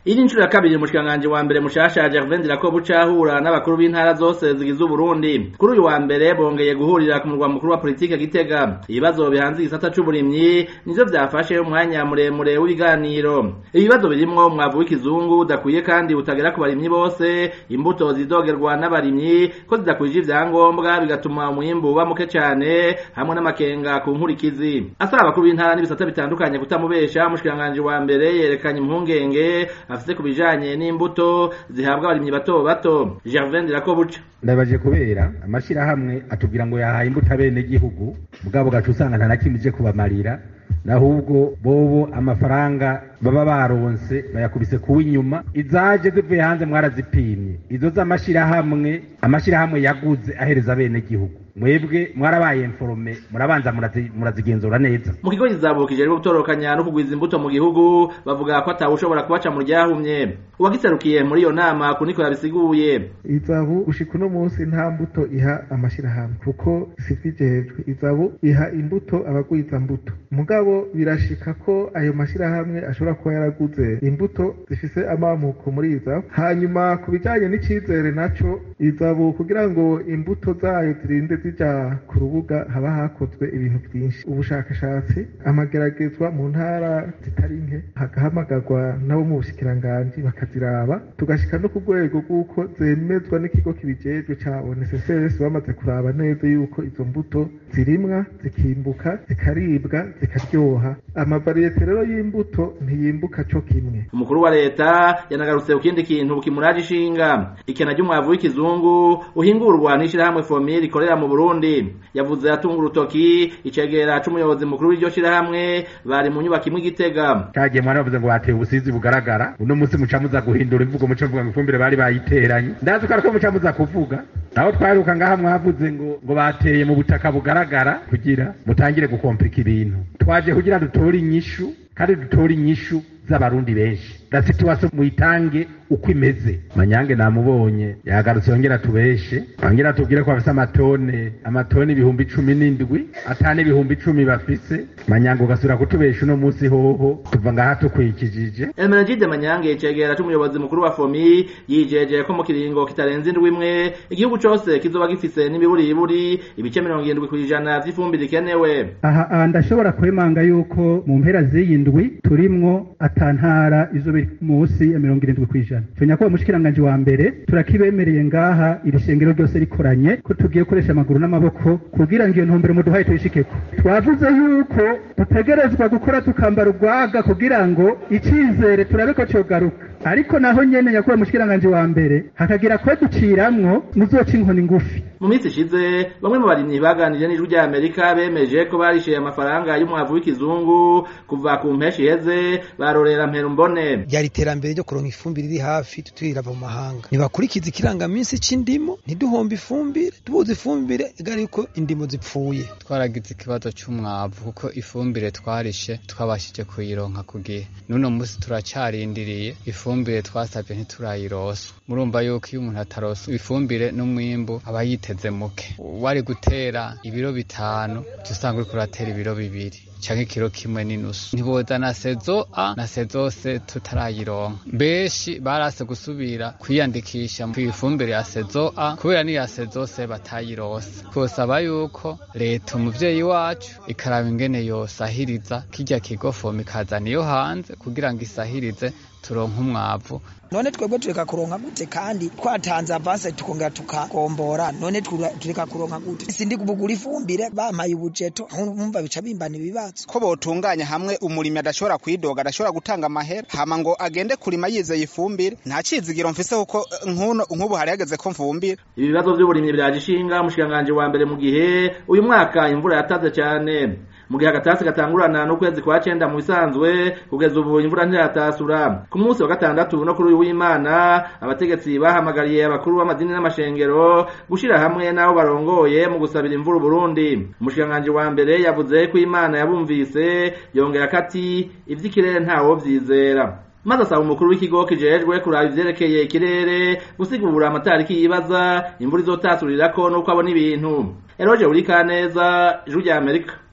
iyi ni inshuro ya kabiri umushikiranganji wa mbere mushasha Gervain Ndirakobuca ahura n'abakuru b'intara zose zigize Uburundi kuri uyu wa mbere bongeye guhurira ku murwa mukuru wa politike Gitega ibibazo bihanze igisata c'uburimyi nivyo vyafashe umwanya muremure w'ibiganiro ibibazo birimwo umwavu w'ikizungu udakwiye kandi utagera ku barimyi bose imbuto zidogerwa n'abarimyi ko zidakwije ivyangombwa bigatuma umwimbu uba muke cane hamwe n'amakenga ku nkurikizi asaba abakuru b'intara n'ibisata bitandukanye kutamubesha umushikiranganji wa mbere yerekanye impungenge afise ku bijanye n'imbuto zihabwa abarimyi bato bato Gervain Ndirakobuca ndabaje kubera amashirahamwe atubwira ngo yahaye imbuto abene gihugu mugabo gacu usanga nta na kimwe ije kubamarira nahubwo bobo amafaranga baba baronse bayakubise kuwa inyuma izaje zivuye hanze mwarazipimye izo z'amashirahamwe amashirahamwe yaguze ahereza abene gihugu mwebwe mwarabaye informe murabanza murazigenzura neza mu kigo kizabukije rero gutorokanya no kugwiza imbuto mu gihugu bavuga ko atawushobora kubaca mu ryahumye uwagiserukiye muri iyo nama kuniko yabisiguye izabu ushika uno munsi nta mbuto iha amashirahamwe kuko sivijejwe izabu iha imbuto abagwiza mbuto mugabo birashika ko ayo mashirahamwe ashobora kuba yaraguze imbuto zifise amamuko muri izabu hanyuma ku bijanye n'icizere naco izabu kugira ngo imbuto zayo zirinde zija ku rubuga haba hakozwe ibintu byinshi ubushakashatsi amageragezwa mu ntara zitari nke hagahamagarwa nabo mu bushikiranganji bakaziraba tugashika no ku rwego rw'uko zemezwa n'ikigo kibijejwe ca ONSS bamaze kuraba neza yuko izo mbuto zirimwa zikimbuka zikaribwa zikaryoha amavariyete rero y'imbuto ntiyimbuka co kimwe umukuru wa leta yanagarutse ku kindi kintu kimuraje ishinga ikena ry'umwavu w'ikizungu uhingurwa n'ishirahamwe fomire rikorera mu Burundi yavuze atunga urutoki icegera c'umuyobozi mukuru w'iryo shirahamwe bari mu nyubako imwe igitega cagiye mwana bavuze ngo hateye ubusizi bugaragara uno munsi muca muza guhindura imvugo muca mvuga ngo ifumbire bari bayiteranye ndazi ko ariko muca muza kuvuga naho twaheruka ngaha mwavuze ngo ngo bateye mu butaka bugaragara kugira mutangire gukomplika ibintu twaje kugira dutore inyishu kandi dutore inyishu z'abarundi benshi la situation muyitange uko imeze manyange namubonye yagarutse yongera tubeshe yongera tubwire ko bafise amatone amatone ibihumbi cumi n'indwi atane ibihumbi icumi bafise manyange ugasubira kutubesha uno munsi hoho tuva ngaha tukwikijije Emenegide Manyange cegera c'umuyobozi mukuru wa FOMI yijeje ko mu kiringo kitarenze indwi imwe igihugu cose kizoba gifise n'imiburiburi ibice mirongo irindwi kw'ijana vy'ifumbire ikenewe aha ndashobora kwemanga yuko mu mpera z'iyi ndwi turimwo atantara izo biri munsi ya mirongo irindwi kw'ijana tunya ko umushikiranganji wa mbere turakibemereye ngaha iri shengero ryose rikoranye ko tugiye gukoresha amaguru n'amaboko kugira ngo iyo ntumbero muduhaye tuyishikeko twavuze yuko dutegerezwa gukora tukambara urwaga kugira ngo icizere turabe ko cogaruka ariko naho nyene nyakuba mushikiranganje wa mbere hakagira ko duciramwo muzoca inkoni ngufi mu minsi ishize bamwe mu barimyi baganiriye n'ijwi rya Amerika bemeje ko barishyuye amafaranga y'umwavu w'ikizungu kuva ku mpeshi iheze barorera mperumbone ryari iterambere ryo kuronka ifumbire iri hafi tutirava mu mahanga ntibakurikiza ikirangaminsi c'indimo ntiduhombe ifumbire tubuze ifumbire igari yuko indimo zipfuye twaragize ikibazo c'umwavu kuko ifumbire twarishe twabashije kuyironka ku gihe n'uno munsi turacarindiriye ifumbire twasavye ntiturayirosa murumva yuko iyo umuntu atarosa ifumbire n'umwimbu aba yiteze muke wari gutera ibiro bitanu uca usanga uriko uratera ibiro bibiri canke ikiro kimwe n'inusu ntiboza na sezo a na sezo se tutarayironka benshi barase gusubira kwiyandikisha kw'ifumbire ya sezo a kubera n'iya sezo se batayirose twosaba yuko leta umuvyeyi wacu ikaraba ingene yosahiriza kirya kigo fomu ikazana iyo hanze kugira ngo isahirize turonka umwavu none twebwe tureka kuronka gute kandi twatanze avance tukongera tukagombora none tureka kuronka gute sindi kubugura ifumbire bampaye ubujeto nkumva bica bimbana ibibazo ko botunganya hamwe umurimi adashobora kwidoga adashobora gutanga amahera hama ngo agende kurima yizeye ifumbire nta cizigiro mfise kuko nkuno nk'ubu hari hageze ko mvumbira ibi bibazo vy'uburimyi vyaje ishinga umushikiranganji wa mbere mu gihe uyu mwaka imvura yataze cane mu gihe agatasi gatangurana n'ukwezi kwa cenda mu bisanzwe kugeza ubu imvura ntiratasura ku munsi wa gatandatu no kuri uyu w'imana abategetsi bahamagariye abakuru b'amadini n'amashengero gushira hamwe n'abo barongoye mu gusabira imvura uburundi umushikiranganji wa mbere yavuze ko imana yabumvise yongera ko ati ivy'ikirere ntawo vyizera maze asaba umukuru w'ikigo kijejwe kuraba ivyerekeye ikirere gusigura amatariki yibaza imvura izotasurira ko n'uko abona ibintu eroje uri kaneza ijwi rya amerika